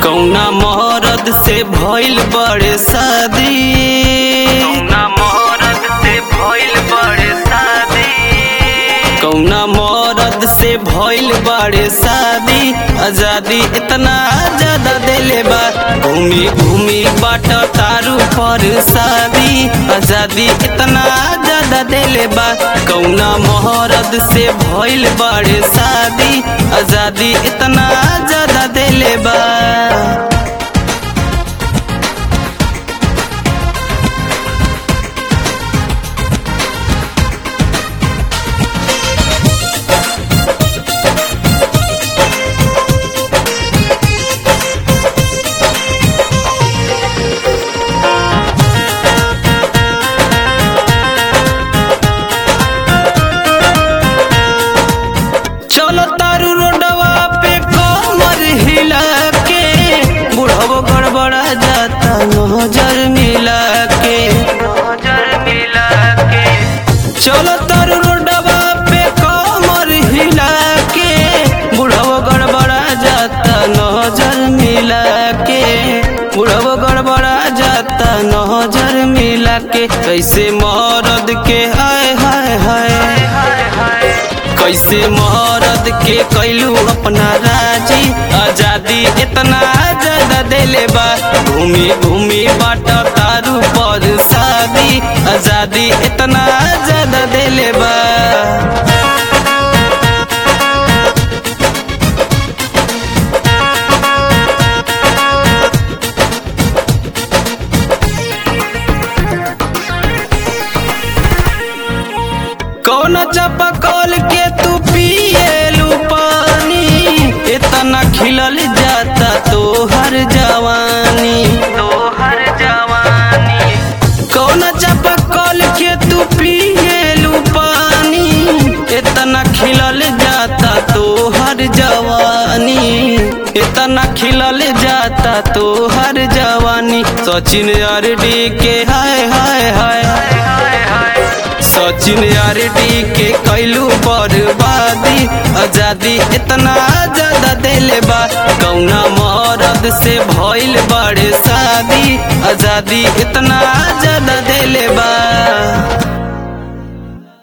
कौना मरद से भइल बड़े शादी कौना मरद से भइल बड़े शादी कौना मरद से भइल बड़े शादी आजादी इतना ज्यादा देले बा घूमी घूमी बाट तारू पर शादी आजादी इतना ज्यादा देले बा कौना मोहरद से भइल बड़े शादी आजादी इतना ज्यादा देले बा चलो तारू रोडवा पे कमर हिला के बुढ़ावो गड़बड़ा जाता नजर मिला के नजर मिला के चलो तारू रोडवा पे कमर हिला के बुढ़ावो गड़बड़ा जाता नजर मिला के बुढ़ावो गड़बड़ा जाता नजर मिला के कैसे मरद के हाय हाय हाय कैसे मरद के कैलू अपना राजी आजादी इतना ज्यादा देले बा घूमी घूमी बाट तारू पर शादी आजादी इतना ज्यादा देले बा कौन चापा कॉल के तू पिएलू पानी इतना खिलल जाता तोहर जवानी तोहर जवानी कौन चापा कॉल के तू पिएलू पानी इतना खिलल जाता तोहर जवानी इतना खिलल जाता तोहर जवानी सचिन अरडी के हाय हाय हाय सचिन आरडी के कैलू बर्बादी आजादी इतना ज्यादा देले बा कौना मरद से भइल बड़े शादी आजादी इतना ज्यादा देले बा